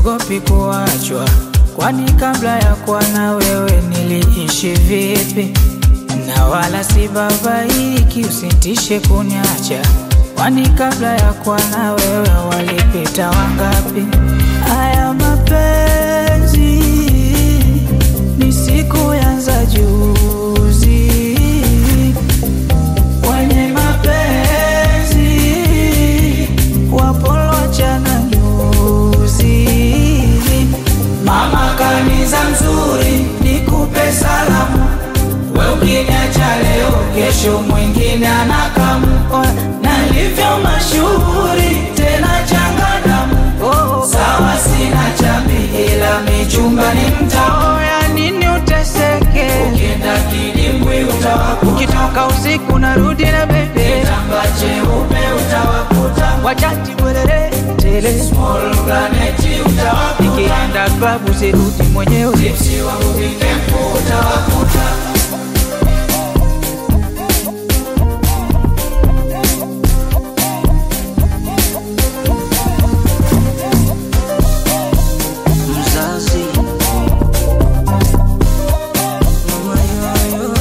siogopi kuachwa, kwani kabla ya kuwa na wewe niliishi vipi? Na wala si babaiki, usitishe kuniacha, kwani kabla ya kuwa na wewe walipita wangapi? Haya mapenzi ni siku yanza juzi, wenye mapenzi wapolochana nyuzi. Mama kaniza mzuri, nikupe salamu, we ukiniacha leo, kesho mwingine anakamu, nalivyo mashuhuri tena changadamu Sawa sina chambi ila michumba ni mtamu. Ya nini uteseke? Ukienda kidimbwi utawakuta, ukitoka usiku narudi na bebe, kitamba cheupe utawakuta, wachati bwerere tele, small planet utawakuta, nikienda klabu sirudi mwenyewe, tipsi wangu vikempu utawakuta. mzazi mama yoyo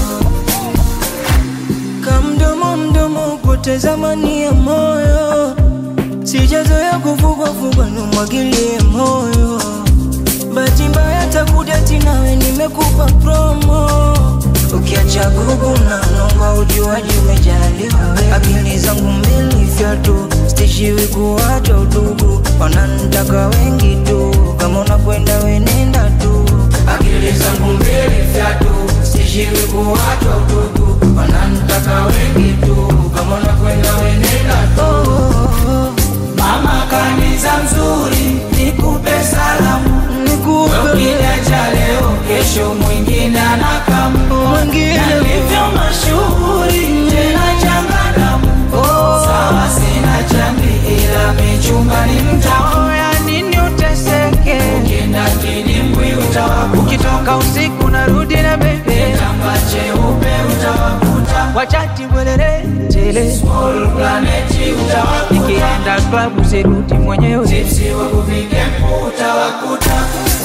kamdomo mdomo poteza mani ya moyo sijazoya kuvugwavugwa numwagilie moyo bahati mbaya takuja tinawe nimekupa promo ukiacha gugu na nomba ujuaji umejaliwa we. akili zangu mbili fyatu stishiwi kuwacha udugu wanantaka wengi tu kama unakwenda wenenda tu akili zangu mbili fyatu stishiwi kuwacha udugu wanantaka wengi tu kama unakwenda wenenda tu oh, oh, oh. Mama kaniza mzuri, nikupe salamu, nikupe ukiniacha leo, kesho mwingine anakamu, mwingine nalivyo mashuhuri tena changadamu. Sawa sina chambi ila michumba ni mtamu. Ya nini uteseke? Ukienda kidimbwi utawakuta, ukitoka usiku narudi na bebe, kitamba cheupe utawakuta, wachati bwerere tele, small planet utawakuta, nikienda klabu sirudi mwenyewe, tipsi wangu vikempu utawakuta.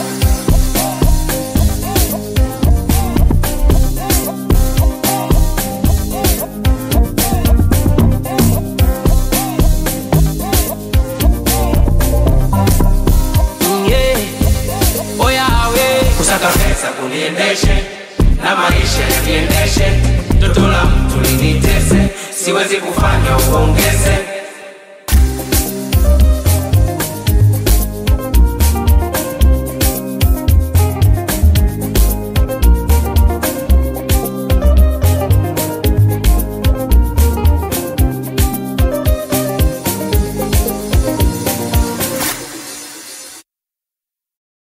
yeah. Oya we kusaka pesa kuniendeshe na maisha yakiendeshe, toto la mtu linitese, siwezi kufanya uongeze